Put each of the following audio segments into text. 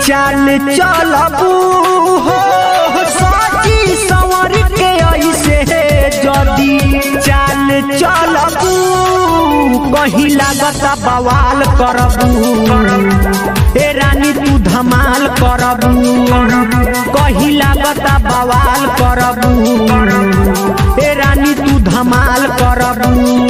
चाल चलबू हो सजी संवर के ऐसे जदी चाल चलबू कहीं लागत बवाल करबू ए रानी तू धमाल करबू कहीं लागत बवाल करबू ए रानी तू धमाल करबू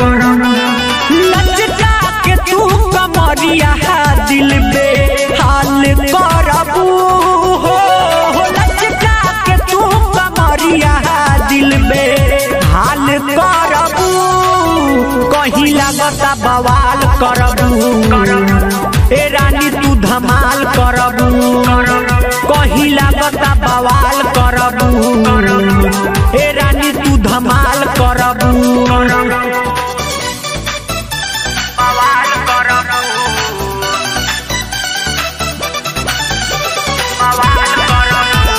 लचका के तू कमरिया दिल पे हाल करबू हो लचका के तू कमरिया दिल पे हाल करबू कहीं लागता बवाल करबू ए रानी तू धमाल करबू कहीं लागता बवाल करबू ए रानी तू धमाल करबू बवाल करबू बवाल करबू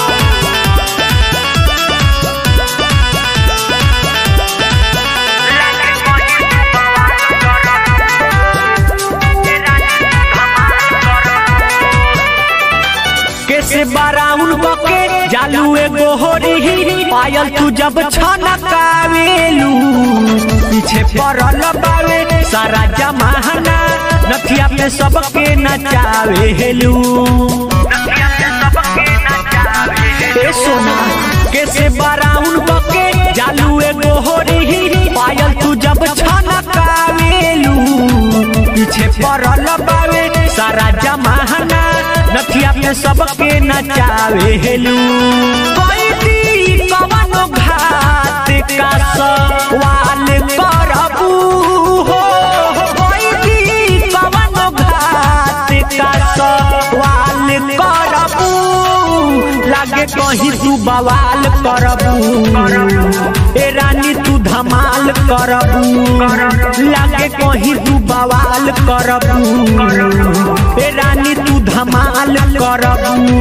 लगे कोई बवाल करबू ए रानी धमाल करबू कैसे बाराउन बके जालू एगो होरी पायल तू जब छनकावेलू पीछे पड़ल बावे सारा जमाना नथिया पे सबके नचावेलू नदिया से सबके नचावे ए सोना कैसे बाराउन बके जालू एगो होरी पायल तू जब छनकावेलू पीछे पड़ल बावे सारा जमाना नथिया पे सबके नचावेलू कोई दी कवनो घात का सवाल करबू हो कोई दी कवनो घात का सवाल करबू लागे कहीं तू बवाल करबू ए रानी तू धमाल करबू लागे कहीं तू बवाल करबू ए रानी तू धमाल करबू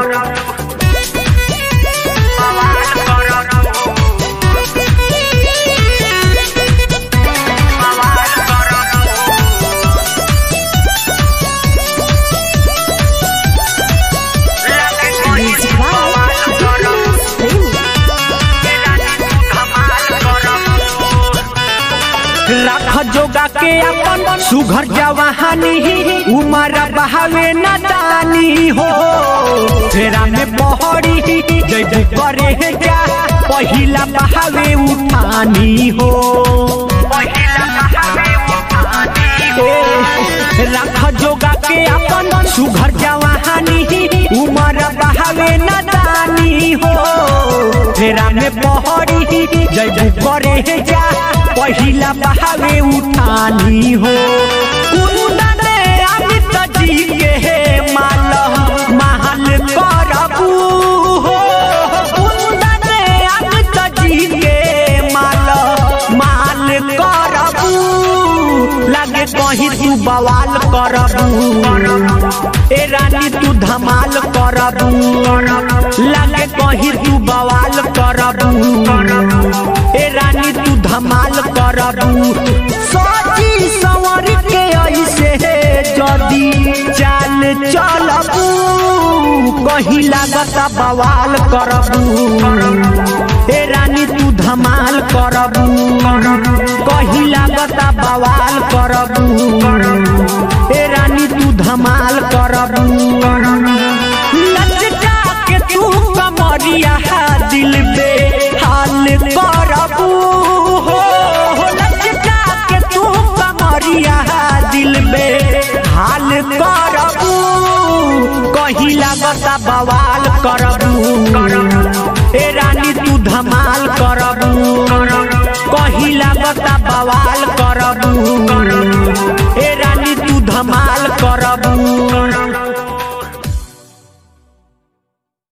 बवाल करबू बवाल करबू लगे कोई बवाल करबू ए रानी धमाल करबू राख जोगा के अपन सुघर जवानी उमर बहावे न दानी हो फेरा में बहरी जैबू करे जा पहिला बहावे उठानी हो पहिला बहावे उठानी हो ए, राख जोगा के अपन सुघर जवानी उमर बहावे न दानी हो फेरा में बहरी जैबू करे जा पहिला बहावे उठानी हो कुंदन अमित जी के माल महल करबू हो कुंदन अमित जी के माल माल करबू लागे कहीं तू बवाल करबू ए रानी तू धमाल करबू लागे कहीं तू बवाल करबू ए रानी तू धमाल करबू सोची संवर के ऐसे जदी चाल चलबू कहीं लागता बवाल करबू ए रानी तू धमाल करबू कहीं लागता बवाल करबू ए रानी तू धमाल करबू लचका के तू कमरिया दिल पे हाल करबू हो लचका के तू कमरिया दिल पे हाल करबू कहीं लागता बवाल करबू ए रानी तू धमाल करबू कहीं लागता बवाल करबू ए रानी तू धमाल करबू